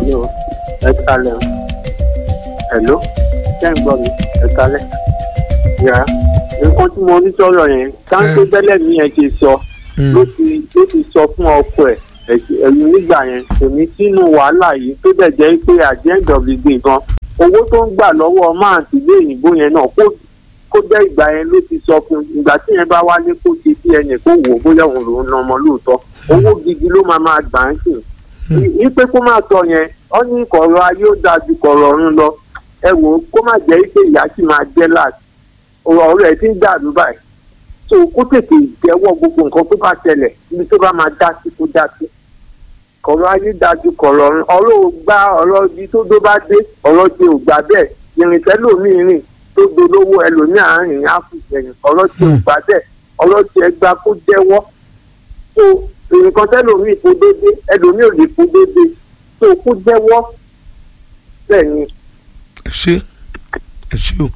Hello, ẹ kalẹ̀ o. Hello, ṣé ń gbọ́ mi? Ẹ kalẹ̀. Yà nǹkan tí mo ní sọ̀rọ̀ yẹn, táńtó tẹ́lẹ̀ mi yẹn ti sọ ló ti ló ti sọ fún ọkọ ẹ̀ ẹ̀yìn nígbà yẹn kò ní sínú wàhálà yìí tó dẹ̀ jẹ́ pé at the end of the day gan owó tó ń gbà lọ́wọ́ máà ti gbé òyìnbó yẹn náà kó kó jẹ́ ìgbà yẹn ló ti sọ fún ìgbà tí yẹn bá wálé kó ṣe sí ẹnì kó wò ó bóyá òun lòún na ọmọ lóòótọ́ owó gidi ló máa máa gbà ń sìn wípé kó má sọ yẹn ọ ní kọ̀rọ̀ ayé ó dáa ju kọ̀rọ̀ ọ̀run lọ ẹ wò ó kó má jẹ́ pé ìyá sì máa jẹ́ láti ọ̀rọ̀ rẹ̀ ti ń dàrú báyìí tó kó tètè jẹ́wọ́ gbogbo nǹkan tó bá ṣẹlẹ̀ níbi tó bá máa dá sí kó dá sí kọ̀rọ̀ ayé dájú kọ̀rọ̀ ọ̀run ọ̀rọ̀ ò gbá ọ̀rọ̀ ibi tó dó bá dé ọ̀rọ̀ ti ò gbà bẹ́ẹ̀ ìrìnsẹ́ lòmíì rìn tó dolówó ẹlòmíì àárín áfíìsẹ̀yìn ọ̀rọ̀ ti ò gbà bẹ́ẹ̀ ọ̀rọ̀ ti ẹgbà kó jẹ́wọ́ tó nǹkan tẹ́lòmíì kó dédé ẹlòmíì ò lè kó dédé tó kó jẹ́wọ́ bẹ́ẹ̀ ni. ẹ ṣe ẹ ṣe o.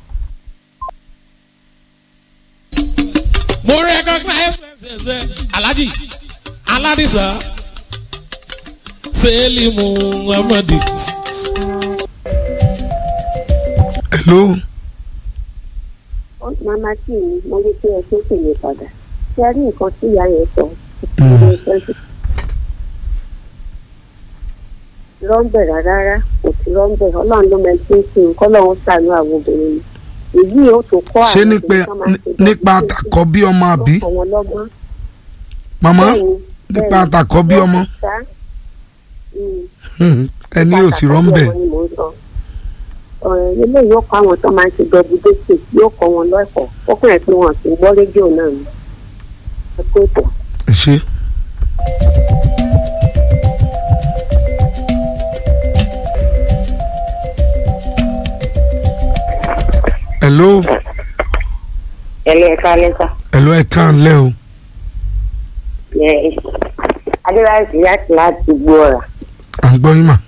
mo recognize president alhaji aladisa selimu amadi. hello. màmá tí mi mo rí pé ẹ tó sì lè padà ṣe rí nǹkan tí ìyá yẹn sọ rọ́ńbẹ̀ rárá kò sí rọ́ńbẹ̀ ọlọ́run ló mẹ́tí ń sìn kọ́ lọ́run sànú àwọn obìnrin mi èyí ó tó kọ́ ṣé nípa nípa àtàkọ́ bí ọmọ àbí àwọn lọ́gbọ́n màmá Bẹ́ẹ̀ni, nípa bẹ́ẹ̀ni. àtàkọ́ bí ọmọ Ṣá, mm, Hmm, ẹni ò sì rọ́ńbẹ̀ Ọ̀rọ̀ ni mò ń sọ. ọ̀rọ̀ eléyìí yóò kọ́ àwọn tó máa ń ṣe dọ́bùdẹ́sì yóò kọ́ wọn lọ́ẹ̀kọ́ fọ́kùnrin pé wọn kì í gbọ́ rédíò náà ni ẹ kó ètò. ẹ ṣe. hello ẹ̀lẹ́ ẹ̀ka lẹ́sà. hello ẹ kàn lẹ́ o adéláìsí láti láti gbó ọ̀rà. à ń gbọ́ yín mà.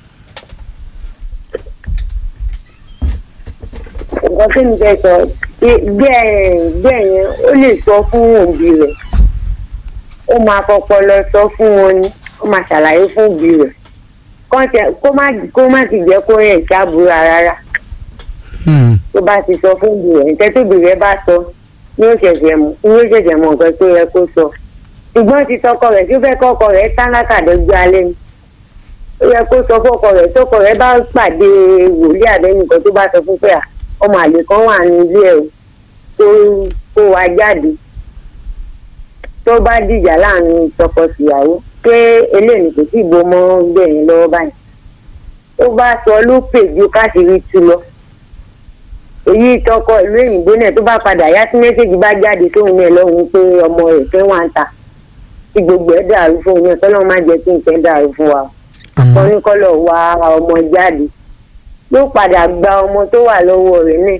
nǹkan tí mi fẹ́ sọ bẹ́ẹ̀ bẹ́ẹ̀ yẹn ó lè sọ fún òbí rẹ̀ ó máa fọpọ lọ sọ fún wọn ni ó máa ṣàlàyé fún òbí rẹ̀ Kán tẹ- kó má kó má ti jẹ́ kó yẹn ṣàbúrò rárá Hmm, tó bá ti sọ fún òbí rẹ̀ nǹkan tóbi rẹ̀ bá sọ ní ó ṣẹ̀ṣẹ̀ mọ̀ ní ó ṣẹ̀ṣẹ̀ mọ̀ nǹkan tó yẹ kó sọ ṣùgbọ́n ti tọkọ rẹ̀ tó fẹ́ kọ́kọ rẹ̀ tálákà dọ́jú alẹ́ ni ó yẹ kó sọ fọ́kọ rẹ̀ tọkọ rẹ̀ bá pàdé wòlíì àbẹ́nìkan tó bá sọ fún pé à ọmọ àlè kan wà ní ilé ẹ̀ o tó kó wa jáde tó bá dìjà láàrin tọkọ-tìyàwó pé eléyìí kò tí ì bó mọ́ gbẹ̀yìn lọ́wọ́ báyìí tó bá sọ ló pè ju káṣírí tú lọ èyí tọkọ ìlú òyìnbó náà tó bá padà yá sí mẹ́sẹ̀gì bá jáde tóun náà lọ́hùn pé ọmọ rẹ̀ fẹ́ wà ń ta tí gbogbo ẹ̀ dàrú fún un náà tọ́lọ́ má jẹ́ kí nǹkan dàrú fún wa àmọ́ wọn ní kọ́lọ̀ wá ọmọ jáde yóò padà gba ọmọ tó wà lọ́wọ́ rẹ̀ náà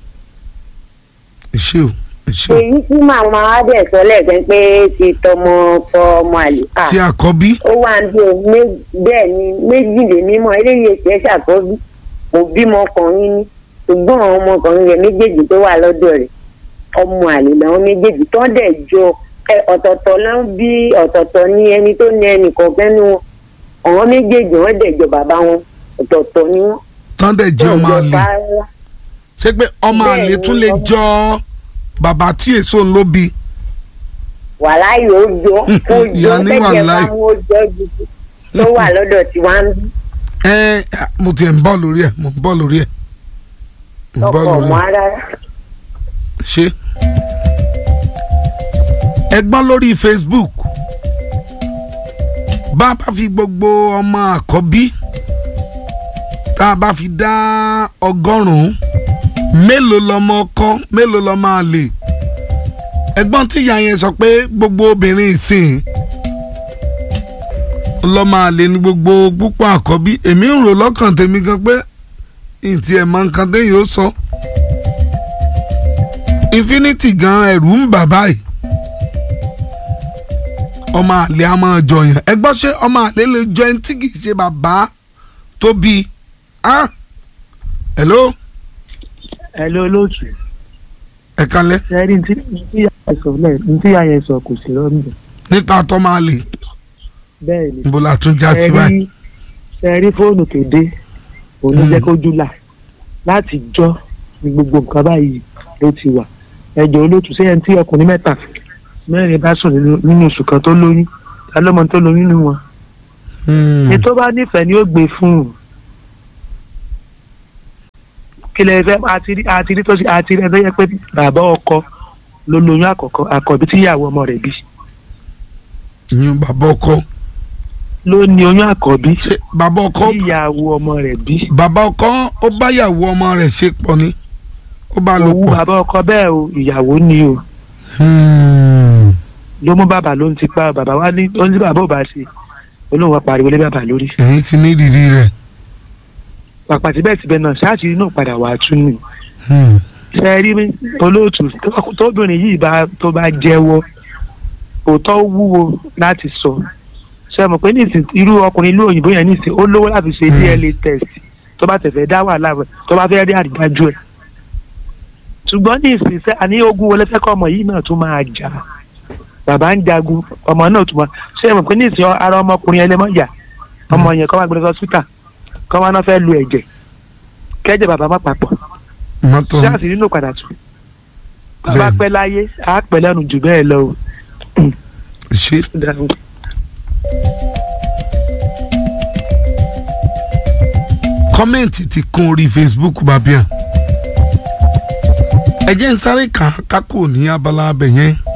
ẹ ṣe o ẹ ṣe o. èyí tí màmá wa dẹ̀ sọ lẹ́ẹ̀kan pé ti tọmọ ọkọ ọmọ àlè à tí àkọ́bí ó wà ń bí o mé- bẹ́ẹ̀ ni méjìlénímọ̀ eléyìí èsì ẹ̀ ṣàkọ́bí kò bímọ ọkùnrin ní ṣùgbọ́n àwọn ọmọkùnrin rẹ̀ méjèèjì tó wà lọ́dọ̀ rẹ̀ ọmọ àlè làwọn méjèèjì tó dẹ̀ jọ ẹ, ọ̀tọ̀ọ̀tọ̀ ló ń bí ọ̀tọ̀ọ̀tọ̀ ní ẹni tó ní ẹnì kọ̀ọ̀kan ní wọn àwọn méjèèjì wọ́n dẹ̀ jọ bàbá wọn ọ̀tọ̀ọ̀tọ̀ ni wọ́n tán dẹ̀ jẹ́ ọmọ Wọ́n jọ àlè bá- ṣé pé ọmọ Bẹ́ẹ̀ àlè ni, tún lè ọmọ- jọ bàbá tí èso ń ló bí. wàhálà yóò jọ ó jọ Ìyá ní tẹ̀jẹ̀ bá wàhálà. mú ó jọ jù tó wà lọ́dọ̀ tí wọ́n ń bí ẹ mo tiẹ̀ ń bọ̀ lórí ẹ̀ mo ń bọ̀ lórí ẹ̀ ń bọ̀ ọkọ̀ lórí wọn ẹ̀ rárá. ṣe. ẹgbọ́n lórí Facebook bá a bá fi gbogbo ọmọ àkọ́bí tá a bá fi dá ọgọ́rùn-ún mélòó lọmọ ọkọ mélòó lọmọ àlè ẹgbọ́n tí ìyá yẹn sọ pé gbogbo obìnrin ìsìn lọmọ àlè ní gbogbo púpọ̀ àkọ́bí èmi ń rò lọ́kàn tèmi gan pé ntí ẹ̀ mọ nǹkan téèyàn ó sọ infinity gan ẹ̀rù ń bà báyìí ọmọ àlè a máa jọyàn ẹ gbọ́ ṣé ọmọ àlè lè jọ ẹni tí kì í ṣe bàbá tó bí ah hello ẹ ló lóòtù ẹ kalẹ̀ ṣẹ́rí ní tí ìyá yẹn sọ lẹ́ẹ̀ ní tí ìyá yẹn sọ kò sí rọ́ọ̀mù nípa tọ́mọ àlè bẹ́ẹ̀ ni níbo la tún já sí ẹ báyìí rí ṣe rí fóònù tó dé òun ló Mm. jẹ́ kójú là láti jọ́ ní gbogbo nǹkan báyìí ló ti wà ẹjọ́ olóòtú sẹ́yìn tí ọkùnrin mẹ́ta mẹ́rin bá sùn nínú- nínú oṣù kan tó lóyún ta ló mọ tó lóyún nínú wọn Hmm. ní tó bá nífẹ̀ẹ́ ni ó gbé fún un kí lè fẹ́ àti rí àti rí tó ṣe àti rí ẹgbẹ́ yẹ pé bàbá ọkọ ló lóyún àkọ́kọ́ àkọ́bí tí ìyàwó ọmọ rẹ̀ bí ìyún bàbá ọkọ ló ní oyún àkọ́bí ṣe bàbá ọkọ tí ìyàwó ọmọ rẹ̀ bí bàbá ọkọ ó báyàwó ọmọ rẹ̀ ṣe pọ̀ ni ó bá lò òwú pọ̀. bàbá ọkọ bẹ́ẹ̀ o ìyàwó ni o Hmm. ló mú bàbá ló ń ti pa bàbá wa ní ó ní tí bàbá ò bá ṣe olóhùn wa pariwo lé bàbá lórí ẹ̀yin ti ní ìrírí rẹ̀. pàpà síbẹ̀síbẹ̀ náà ṣáàṣì inú padà wà á tún nù Hmm. ṣe rí mi olóòtú tó- tóbìnrin yìí bá tó bá jẹ́wọ́ òótọ́ wúwo láti sọ ṣe mọ̀ pé nísìn irú ọkùnrin ìlú òyìnbó yẹn nísìn ó lówó láti ṣe Mm. DNA test tó bá tẹ̀fẹ̀ dá wàhálà rẹ̀ tó bá fẹ́ rí àrídájú ẹ̀ ṣùgbọ́n nísìn sẹ́ àní ogun wọlé fẹ́ kọ́ ọmọ yìí náà tún máa jà bàbá ń jagun ọmọ náà tún máa ṣe mọ̀ pé nísìn ara ọmọkùnrin ẹlẹ́mọ̀ yà ọmọ yẹn kọ́ máa gbé lọ sọ́sítà kọ́ máa náà fẹ́ lu ẹ̀jẹ̀ kẹ́jẹ̀ bàbá má papọ̀ mọ́tò jáàsì nínú padà tù bàbá Bẹ́ẹ̀ni. pẹ́ láyé á pẹ́ lẹ́nu jù bẹ́ẹ̀ lọ o. ṣe. kọ́mẹ̀ntì ti kún orí Facebook bàbíà ẹ jẹ́ ń sáré kà á kákò ní abala abẹ yẹn